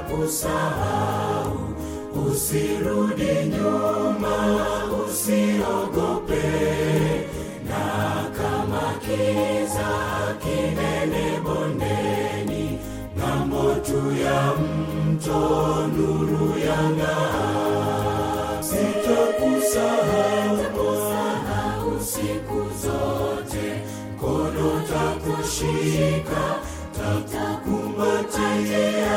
sitakusahau. Usirudi nyuma, usiogope, na kama kiza kinene bondeni, ng'ambo tu ya mto nuru yang'aa. Sitakusahau Bwana siku zote, mkono takushika, tatakumbatia,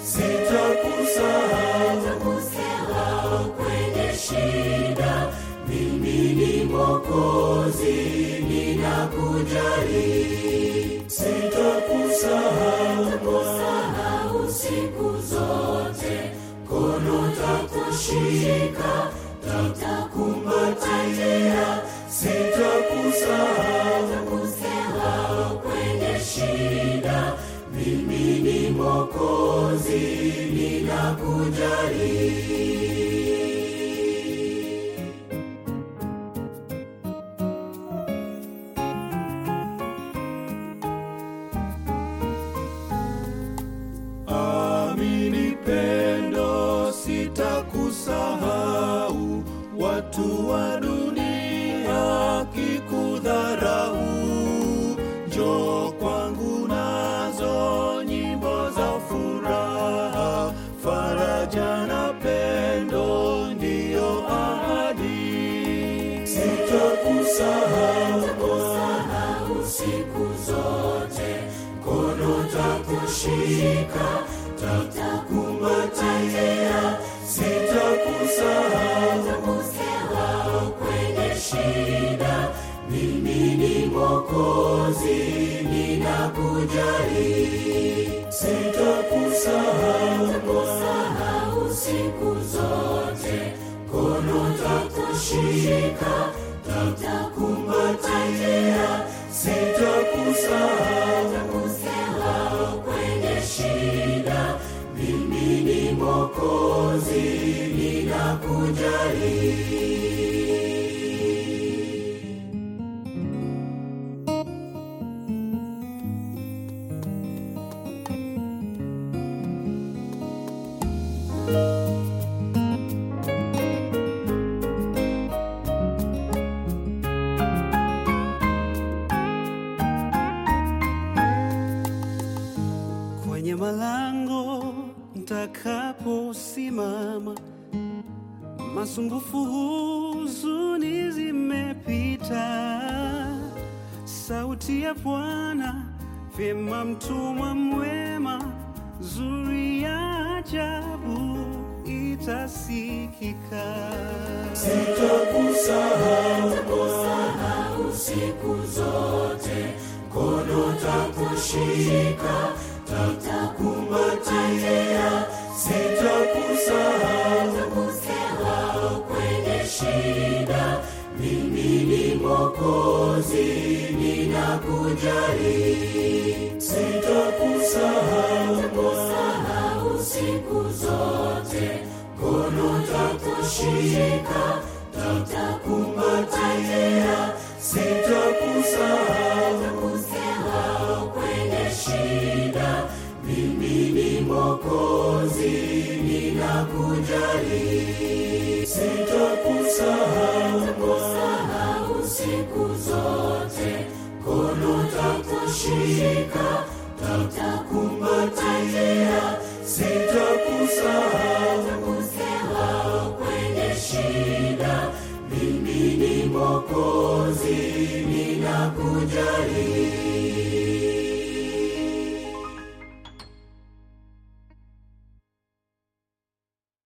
sitakusahau kwenye shida. Mimi ni Mwokozi, ninakujali, sitakusahau Bwana siku zote, mkono takushika, tatakumbatia, sitakusahau kwenye shida. Mimi ni Mwokozi, ninakujali. Amini pendo, sitakusahau. Watu wa dunia kikudharau, njoo kwangu nazo nyimbo za furaha, faraja na pendo ndiyo ahadi. Sitakusahau Bwana siku zote, mkono takushika, tatakumbatia, sitakusahau kwenye shida. Mimi ni Mwokozi, ninakujali, sitakusahau Bwana siku zote, mkono takushika, tatakumbatia, sitakusahau kwenye shida. Mimi ni Mwokozi, ninakujali. kwenye malango ntakaposimama, masumbufu, huzuni zimepita. Sauti ya Bwana vyema, mtumwa mwema, zuri ya ajabu itasikika. Sitakusahau Bwana siku zote, mkono takushika, tatakumbatia, sitakusahau kwenye shida. Mimi ni Mwokozi, ninakujali, sitakusahau Bwana siku zote, mkono takushika, tatakumbatia, sitakusahau kwenye shida. Mimi ni Mwokozi, ninakujali, sitakusahau Bwana siku zote, mkono takushika, tatakumbatia, sitakusahau kwenye shida. Mimi ni Mwokozi, ninakujali.